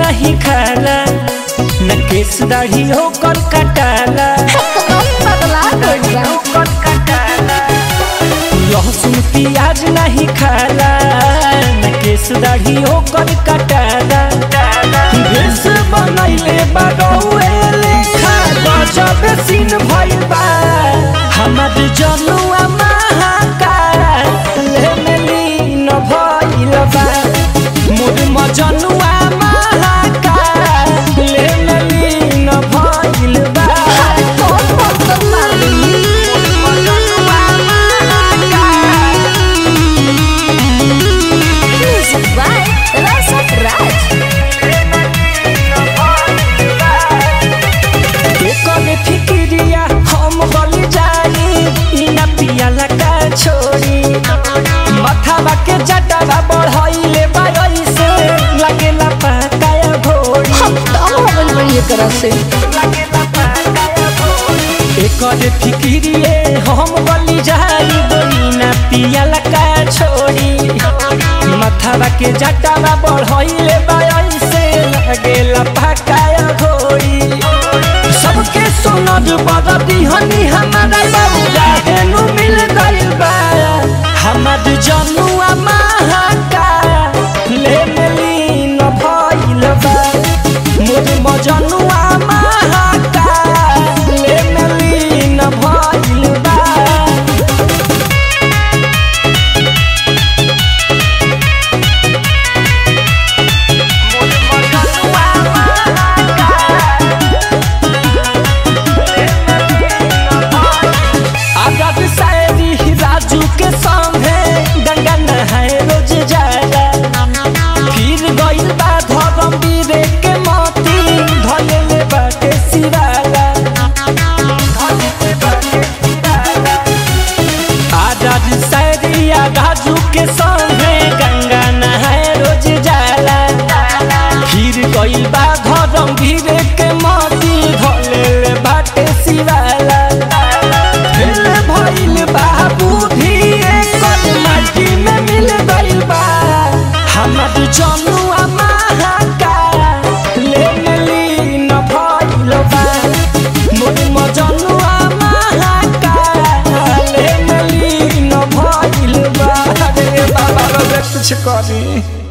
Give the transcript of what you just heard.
नहीं खाला न केस दाढ़ी होकर कटाला पगला गइल बा लहसुन प्याज नहीं खाला न केस दाढ़ी होकर कटाला भेष बनैले बगौए लेखा गजब सीन भइल बा हमर जनुआ महाकाल लेमली न भइल बा मोर मजनुआ महाकाल लेमली न भइल बा कौन मंत्र मारी म्यूजिक बाय रसक राज करे फिक्रिया हम गल जाई ई ना पियाला का छोड़ी मथावा के जटावा बढ़ाइले बाई से लगेला पकाया घोड़ी हम तब हो गइल बड़ी एकरा से एकर फिक्रिए हम गली जाई ई ना पियाला का छोड़ी मथावा के जटावा बढ़ाइले बाई से लगेला पकाया घोड़ी सबके सोनद बदती हनी हमारा बाबूला हेनु मिल गइल बा हमर जनुआ महाका ले मिली न भइल बा मोर मजनुआ महाका ले मिली न भइल बा आजाद शायरी राजू के संगे गंगा नहाए रोज जाला फिर गइल बा धर्म वीरे के मोती धलेले बाटे सिराला आजाद शायरी राजू के संगे गंगा नहाए रोज जाला फिर गइल बा धर्म वीरे के मोती धलेले बाटे सिराला फेल भइल बा बुद्धि एकर माटी में मिल गइल बा हमर जनुआ महाका ले मिली न भइल बा मोर मजनुआ महाका ले मिली न भइल बा रे बाबा रे कुछ करी